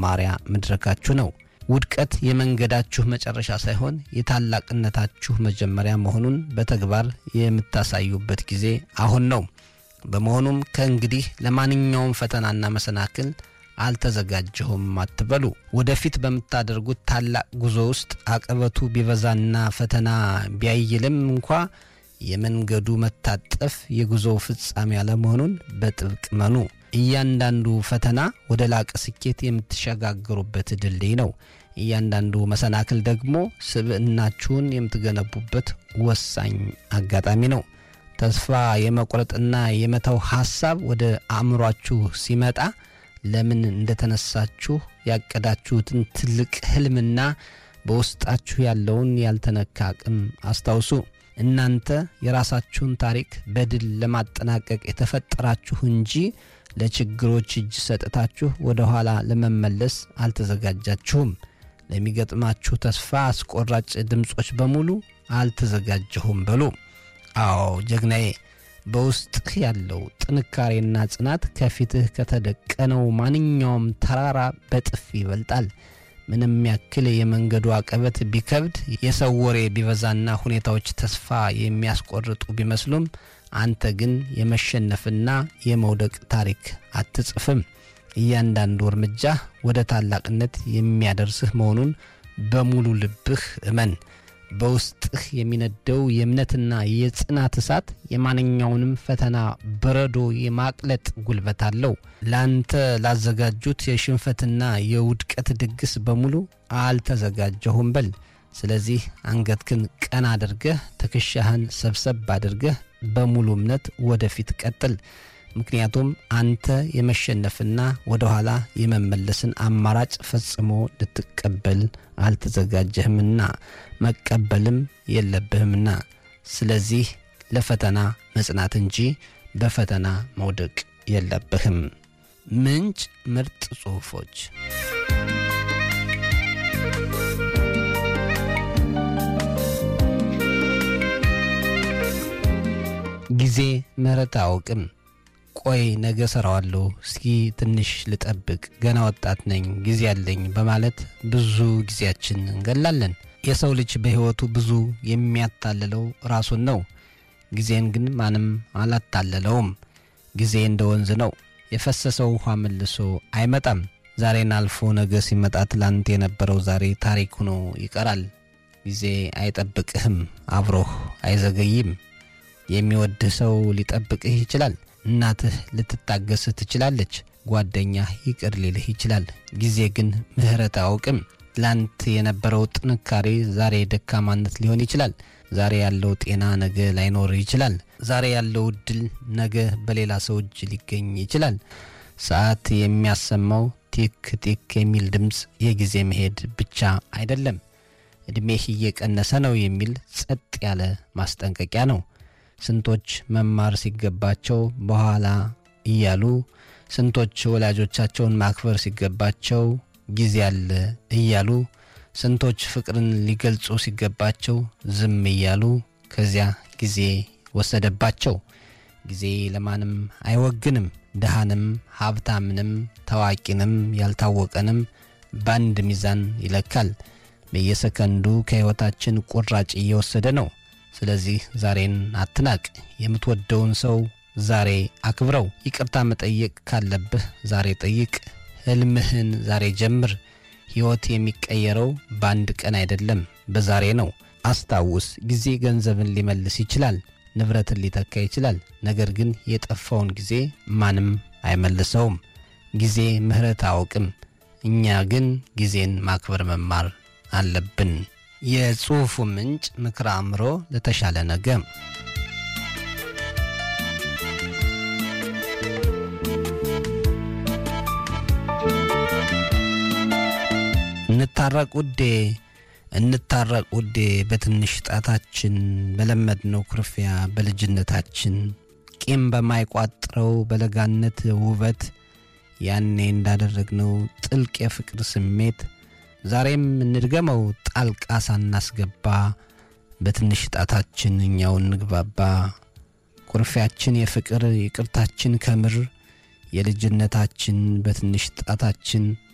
የመማሪያ መድረካችሁ ነው። ውድቀት የመንገዳችሁ መጨረሻ ሳይሆን የታላቅነታችሁ መጀመሪያ መሆኑን በተግባር የምታሳዩበት ጊዜ አሁን ነው። በመሆኑም ከእንግዲህ ለማንኛውም ፈተናና መሰናክል አልተዘጋጀሁም አትበሉ። ወደፊት በምታደርጉት ታላቅ ጉዞ ውስጥ አቀበቱ ቢበዛና ፈተና ቢያይልም እንኳ የመንገዱ መታጠፍ የጉዞው ፍጻሜ አለመሆኑን በጥብቅ መኑ። እያንዳንዱ ፈተና ወደ ላቀ ስኬት የምትሸጋገሩበት ድልድይ ነው። እያንዳንዱ መሰናክል ደግሞ ስብዕናችሁን የምትገነቡበት ወሳኝ አጋጣሚ ነው። ተስፋ የመቁረጥና የመተው ሐሳብ ወደ አእምሯችሁ ሲመጣ ለምን እንደተነሳችሁ ያቀዳችሁትን ትልቅ ሕልምና በውስጣችሁ ያለውን ያልተነካ አቅም አስታውሱ። እናንተ የራሳችሁን ታሪክ በድል ለማጠናቀቅ የተፈጠራችሁ እንጂ ለችግሮች እጅ ሰጥታችሁ ወደ ኋላ ለመመለስ አልተዘጋጃችሁም። ለሚገጥማችሁ ተስፋ አስቆራጭ ድምፆች በሙሉ አልተዘጋጀሁም በሉ። አዎ ጀግናዬ፣ በውስጥህ ያለው ጥንካሬና ጽናት ከፊትህ ከተደቀነው ማንኛውም ተራራ በጥፍ ይበልጣል። ምንም ያክል የመንገዱ አቀበት ቢከብድ፣ የሰው ወሬ ቢበዛና ሁኔታዎች ተስፋ የሚያስቆርጡ ቢመስሉም አንተ ግን የመሸነፍና የመውደቅ ታሪክ አትጽፍም። እያንዳንዱ እርምጃ ወደ ታላቅነት የሚያደርስህ መሆኑን በሙሉ ልብህ እመን። በውስጥህ የሚነደው የእምነትና የጽናት እሳት የማንኛውንም ፈተና በረዶ የማቅለጥ ጉልበት አለው። ለአንተ ላዘጋጁት የሽንፈትና የውድቀት ድግስ በሙሉ አልተዘጋጀሁም በል። ስለዚህ አንገትክን ቀና አድርገህ ትከሻህን ሰብሰብ አድርገህ በሙሉ እምነት ወደፊት ቀጥል። ምክንያቱም አንተ የመሸነፍና ወደ ኋላ የመመለስን አማራጭ ፈጽሞ ልትቀበል አልተዘጋጀህምና መቀበልም የለብህምና። ስለዚህ ለፈተና መጽናት እንጂ በፈተና መውደቅ የለብህም። ምንጭ ምርጥ ጽሑፎች ጊዜ ምሕረት አያውቅም። ቆይ ነገ ሰራዋለሁ፣ እስኪ ትንሽ ልጠብቅ፣ ገና ወጣት ነኝ፣ ጊዜ አለኝ በማለት ብዙ ጊዜያችን እንገላለን። የሰው ልጅ በሕይወቱ ብዙ የሚያታልለው ራሱን ነው። ጊዜን ግን ማንም አላታለለውም። ጊዜ እንደ ወንዝ ነው፣ የፈሰሰው ውኃ መልሶ አይመጣም። ዛሬን አልፎ ነገ ሲመጣ ትላንት የነበረው ዛሬ ታሪክ ሆኖ ይቀራል። ጊዜ አይጠብቅህም፣ አብሮህ አይዘገይም። የሚወድህ ሰው ሊጠብቅህ ይችላል። እናትህ ልትታገስህ ትችላለች። ጓደኛህ ይቅር ሊልህ ይችላል። ጊዜ ግን ምሕረት አያውቅም። ትላንት የነበረው ጥንካሬ ዛሬ ደካማነት ሊሆን ይችላል። ዛሬ ያለው ጤና ነገ ላይኖር ይችላል። ዛሬ ያለው እድል ነገ በሌላ ሰው እጅ ሊገኝ ይችላል። ሰዓት የሚያሰማው ቲክ ቲክ የሚል ድምፅ የጊዜ መሄድ ብቻ አይደለም፣ ዕድሜህ እየቀነሰ ነው የሚል ጸጥ ያለ ማስጠንቀቂያ ነው። ስንቶች መማር ሲገባቸው በኋላ እያሉ፣ ስንቶች ወላጆቻቸውን ማክበር ሲገባቸው ጊዜ አለ እያሉ፣ ስንቶች ፍቅርን ሊገልጹ ሲገባቸው ዝም እያሉ ከዚያ ጊዜ ወሰደባቸው። ጊዜ ለማንም አይወግንም። ድሃንም ሀብታምንም ታዋቂንም ያልታወቀንም በአንድ ሚዛን ይለካል። በየሰከንዱ ከሕይወታችን ቁራጭ እየወሰደ ነው። ስለዚህ ዛሬን አትናቅ። የምትወደውን ሰው ዛሬ አክብረው። ይቅርታ መጠየቅ ካለብህ ዛሬ ጠይቅ። ሕልምህን ዛሬ ጀምር። ሕይወት የሚቀየረው በአንድ ቀን አይደለም፣ በዛሬ ነው። አስታውስ፣ ጊዜ ገንዘብን ሊመልስ ይችላል፣ ንብረትን ሊተካ ይችላል። ነገር ግን የጠፋውን ጊዜ ማንም አይመልሰውም። ጊዜ ምሕረት አያውቅም። እኛ ግን ጊዜን ማክበር መማር አለብን። የጽሑፉ ምንጭ ምክረ አእምሮ ለተሻለ ነገ። እንታረቅ ውዴ፣ እንታረቅ ውዴ፣ በትንሽ ጣታችን በለመድነው ኩርፊያ በልጅነታችን ቂም በማይቋጥረው በለጋነት ውበት ያኔ እንዳደረግነው ጥልቅ የፍቅር ስሜት ዛሬም እንድገመው ጣልቃ ሳናስገባ በትንሽ ጣታችን እኛው እንግባባ። ኩርፊያችን የፍቅር ይቅርታችን ከምር የልጅነታችን በትንሽ ጣታችን